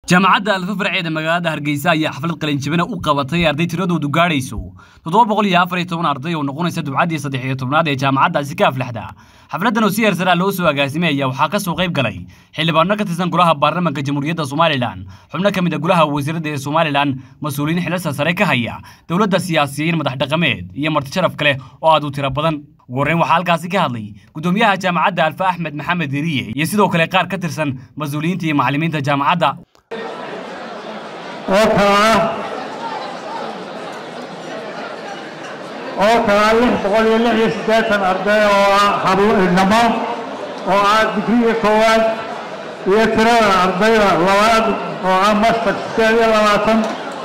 jaamacadda alfa farceeda magaalada hargeysa ayaa xaflad qalinjabina u qabatay arday tiradoodu gaadhayso toddoba boqol iyo afar iyo toban arday oo noqonaysa dubcaddii saddex iyo tobnaad ee jaamacaddaasi ka aflaxda xafladdan oo si heersaraa loo soo agaasimay ayaa waxaa ka soo qayb galay xildhibaano ka tirsan golaha baarlamaanka jamhuuriyadda somalilan xubno ka mid a golaha wasiiradda ee somalilan mas-uuliyiin xilalsa sare ka haya dowladda siyaasiyiin madax dhaqameed iyo marti sharaf kale oo aad u tiro badan ugu horreyn waxaa halkaasi ka hadlay gudoomiyaha jaamacadda alfa axmed maxamed deriye iyo sidoo kale qaar ka tirsan mas-uuliyiinta iyo macallimiinta jaamacadda oo kala ah oo kala ah lix boqol iyo lix iyo siddeetan arday oo ah habnamo oo ah digriga koowaad iyo tirada ardayda labaad oo ah master siddeed iyo labaatan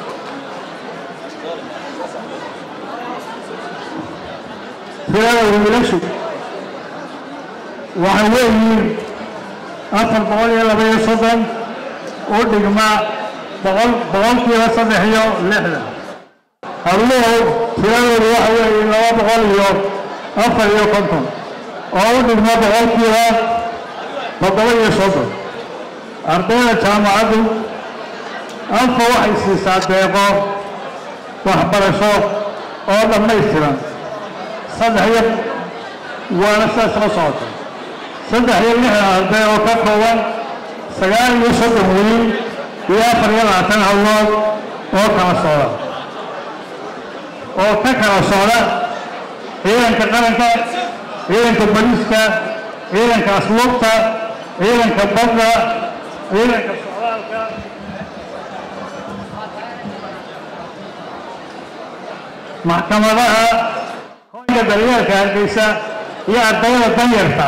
tirada wiilashu waxay leeyihiin afar boqol iyo laba iyo soddon u dhigma boqol boqolkiiba saddex iyo lixdan habluhu tiradoodu waxa weeye laba boqol iyo afar iyo konton oo u dhigma boqolkiiba toddoba iyo soddon ardayda jaamacaddu alfa waxay siisaa deeqo waxbarasho oo dhammaystiran saddex iyo waana sidaas soo socota saddex iyo lixdan arday oo ka kooban sagaal iyo soddon wiil iyo afar iyo labaatan hawlood oo kala socda oo ka kala socda ciidanka qaranka ciidanka boliiska ciidanka asluubta ciidanka badda ciidanka socdaalka maxkamadaha hoyga daryeelka hargeysa iyo ardayda danyarta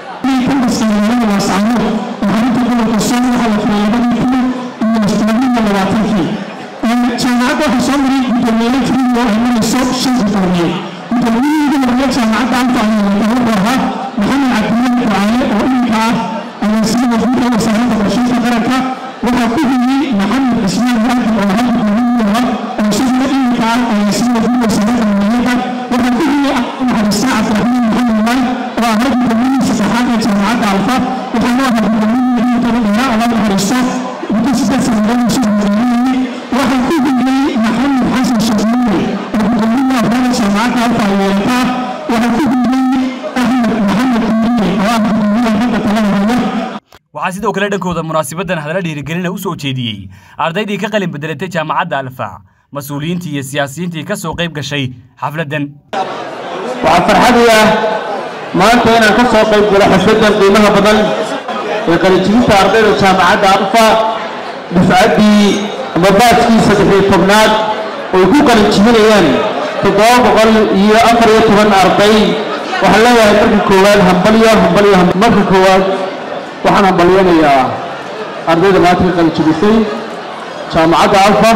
jaamacadda waxaa soo maray guddoomiyayaal frig oo imanayso shan guddoomiye guddoomiyaheeda horreeya jaamacadda alfa ayaa ahaa maxamed cabdilaahi ducaale oo iminka ah agaasima guud ee wasaaradda qorsheynta qaranka waxaa ku xigay maxamed cismaan waaxid oo ahaa guddoomiye ahaa oo isaguna iminka ah agaasima guud wasaaradda maaliyadda waxaa ku xigay naxariista cabdiraxmaan maxamed maal oo ahaa guddoomiyihii saddexaad ee jaamacadda alfa waxaana ahaa guddoomiyihii iminka dheeraa allah naxariisto muddo siddeed sannadood usoo horeeyey waxaa ku xigay maxamed xasan shamuule oo gudoomiyaha afraada jaamacadda alfa ay yeelataa waxaa ku xigay axmed maxamed kuuriye oo ah gudoomiyaha ragga talada haya waxaa sidoo kale dhankooda munaasabaddan hadalla dhiirigelina u soo jeediyey ardaydii ka qalin bedelatay jaamacadda alfa mas-uuliyiintii iyo siyaasiyiintii ka soo qayb gashay xafladdan waxaa farxadii ah maanta inaan ka soo qayb galo xafladdan qiimaha badan ee qalijibinta ardayda jaamacadda alfa dufcaddii ama baaskii saddexiyo tobnaad oy ku qalinjibinayaan toddoba boqol iyo afar iyo toban arday waxaan leeyahay marka koowaad hambalyo hambalyo marka koowaad waxaan hambalyanayaa ardayda maanta ka qalinjibisay jaamacadda alfa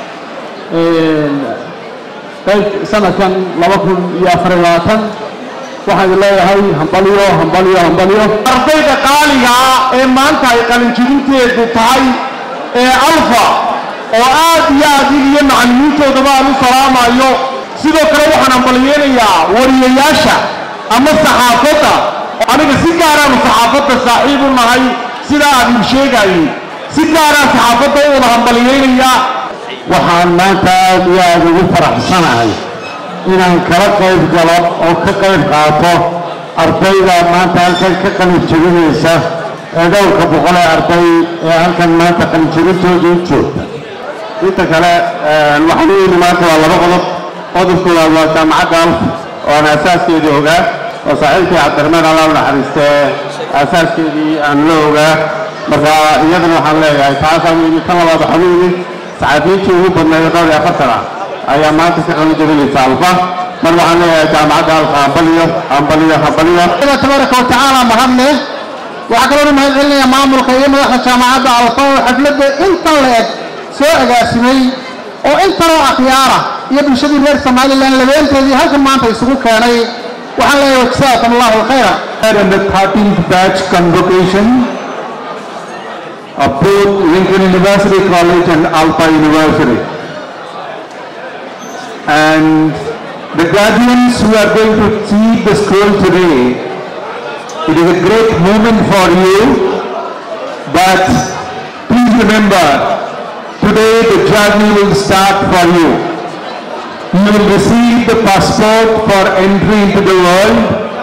sanadkan laba kun iyo afar iyo labaatan waxaan leeyahay hambalyo hambalyo hambalyo ardayda qaaliga ah ee maanta ay qalinjibinteedu tahay ee alfa oo aad iyo aad iyo macallimiintoodaba aan u salaamayo sidoo kale waxaan hambalyeynayaa wariyayaasha ama saxaafadda aniga si gaaraanu saxaafadda saaxiib u nahay sidaa aad ii sheegayey si gaaraan saxaafadda u wada hambalyeynayaa waxaan maanta aad iyo aad ugu faraxsanahay inaan kala qayb galo oo ka qayb qaato ardayda maanta halkan ka qalinjabinaysa ee dhowrka boqol ee arday ee halkan maanta qalinjabintooda u joogta inta kale waxaan u yidhi maanta waa laba qodob qodobkoowaad waa jaamacadda alf oo aan aasaaskeedii ogaa oo saaxiibkii cabdiraxmaan allah u naxariistee aasaaskeedii aan la ogaa marka iyadana waxaan leeyahay taasaan u yidhi tan labaad waxaan u yidhi saxaafiyiintii ugu badnayd dhowr iyo afartan ah ayaa maanta ka qalinjabinaysa alfa mar waxaan leeyahay jaamacadda alfa hambaliyo hambaliyo hambaliyo tabaaraka watacaala mahadne waxaa kaloo mahad celinaya maamulka iyo madaxda jaamacadda alfa oo xafladda intan la eg soo agaasimay oo intanoo akhyaara iyo bulshadii reer somalilan labeenteedii halkan maanta isugu keenay waxaan leeyahay jasaakum allahu alkhayra and the 13th batch convocation of both Lincoln University College and Alpha University. And the guardians who are going to see the scroll today, it is a great moment for you, but please remember, today the journey will start for you. You will receive the passport for entry into the world.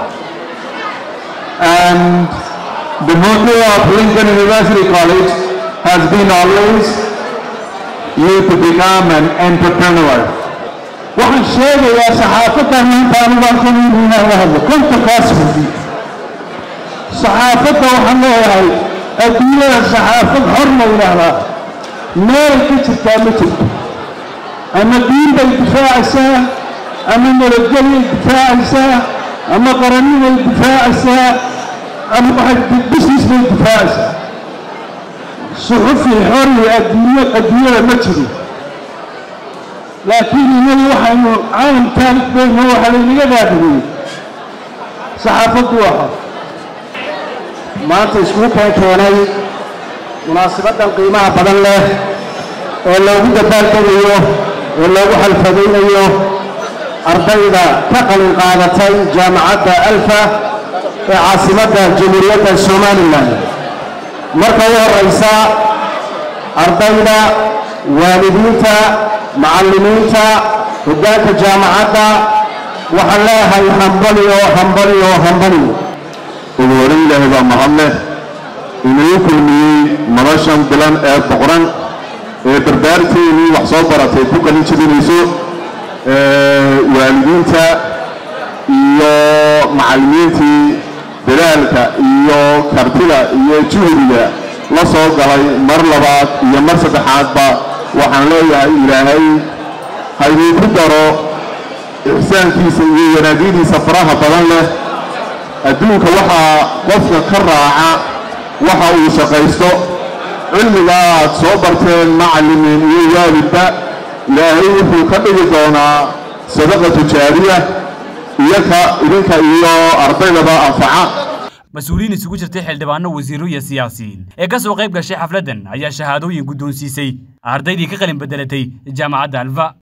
And the motto of Lincoln University College has been always you to become an entrepreneur. waxaan sheegayaa saxaafaddan maanta anubaan ka mid inaan la hadlo konta kaasbudi saxaafadda waxaan leeyahay adduunyada saxaafad xor la yidhaahdaa meelay ka jirtaa ma jirto ama diin bay difaacaysaa ama nabadgelyay difaacaysaa ama qarannibay difaacaysaa ama waxay business bay difaacaysaa suxufi xori adduunya adduunyada ma jiro laakiin inagu waxaynu caalamkaan bayno waxa laynaga daadiyey saxaafaddu waxa maanta iskugu keen keenay munaasabaddan qiimaha badan leh ee loogu dabaaldegayo ee loogu xalfadaynayo ardayda ka qalin qaadatay jaamacadda alfa ee caasimadda jamhuuriyadda somalilan marka u horraysa ardayda waalidiinta macallimiinta hoggaanka jaamacadda waxaan leeyahay hambaliyo hambaliyo hambaliyo ugu horan ilaahay baa mahadleh inuu kulmiyey noloshan bilan ee boqran ee dardaarteennii wax soo baratay ku qalin jebinayso waalidiinta iyo macallimiintii dadaalka iyo kartida iyo juhdiga la soo galay mar labaad iyo mar saddexaadba waxaan leeyahay ilaahay hayduu ku daro ixsaankiisa iyo wanaagyadiisa faraha badan leh adduunka waxaa qofka ka raaca waxa uu shaqaysto cilmiga aad soo barteen macallimiin iyo waalidba ilaahay wuxuu ka dhigi doonaa sadaqa tujaariya iyaka idinka iyo ardaydaba anfaca mas-uuliyiin isugu jirtay xildhibaano wasiiro iyo siyaasiyiin ee ka soo qayb gashay xafladdan ayaa shahaadooyin guddoonsiisay ardaydii ka qalin bedelatay jaamacadda alfa